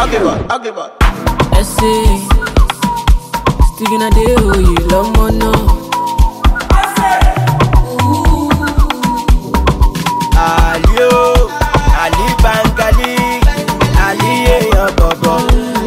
Okay, boy. Okay, boy. Essay. Sticking a day, oh, you love more now. Ali o, Ali Bangali, Ali èèyàn bọ̀bọ̀.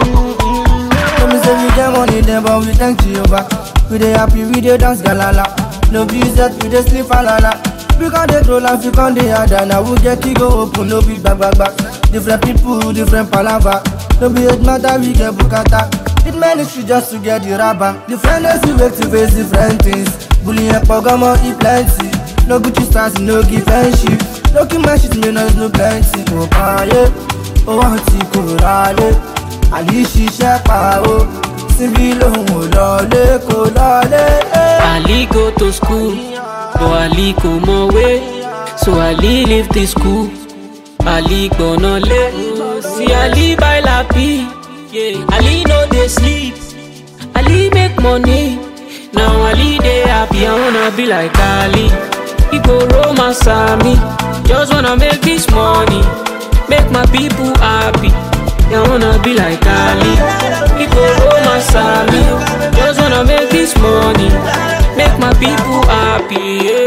Let me say we get money then but we thank Jehovah We dey happy, we dey dance galala No be set, we dey sleep alala We can dey troll and we can dey harder Now we get to go open, no be back back back Different people, different palava No be hate matter, we get bukata It ministry just to get the rubber Different days we wake to face different things Bullying and pogomo, e plenty No Gucci stars, no give friendship No keep my shit, me no no plenty Oh, paye, oh, want to go rally àlì ṣiṣẹ́ pa ó síbí lòun ò lọlé kò lọlé. Ali go to school, but Ali kò mọ̀wé. So Ali leave the school. Ali gbọ̀nà lé. See Ali buy lapi. Yeah. Ali no dey sleep. Ali make money. Now Ali dey happy. I wanna be like Ali. He go romance me. Just wanna make this money. Make my people happy. I wanna be like Ali. He go romance me. Just wanna make this money. Make my people happy.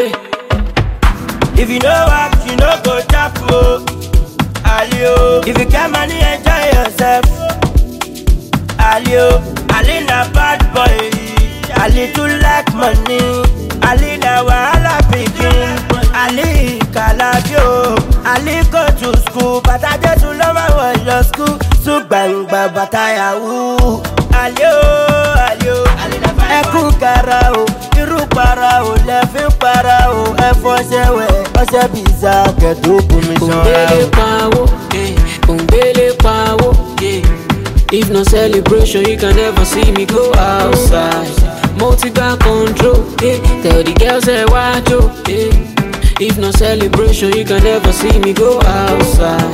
Yeah. If you know what, you know go tap o. Ali o, if you get money, enjoy yourself. Ali o, Ali na bad boy. Ali too like money. Ali na wahala pikin. Ali kalabi o. Ali go to school, bàtà Jésù ló máa wọ̀ lọ school. Sùn gbàngbà bàtà yahoo. Ali o, Ali o, ẹkún kara o. Irú para o, lẹ́fín para o. Ẹ fọṣẹ wẹ̀, ọṣẹ bìíza kẹ̀tó bomi ṣanra Òǹgbélé o. pawó, yeah. Òǹgbélé pawó, yeah. If no celebration, you can never see me go outside. Multi got control, yeah. Tell the girls say watch yo, yeah. If no celebration, you can never see me go outside.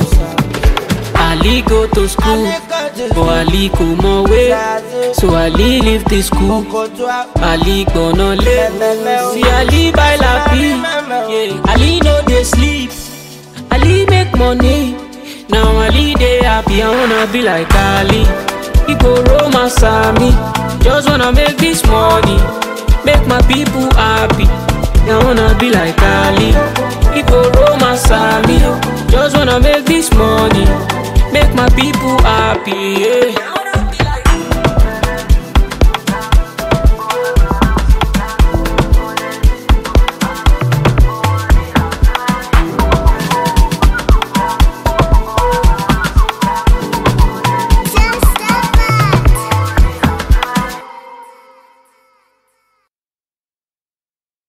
Ali go to school, but Ali kò mọ̀wé. So Ali leave the school. Ali gbọ̀nà lé. See Ali buy lapi, yeah. Ali no dey sleep. Ali make money. Now Ali dey happy. I wanna be like Ali. He go romance me. Just wanna make this money. Make my people happy. I wanna be like Ali. He go romance me. Just wanna make this money. Make my people happy. Yeah.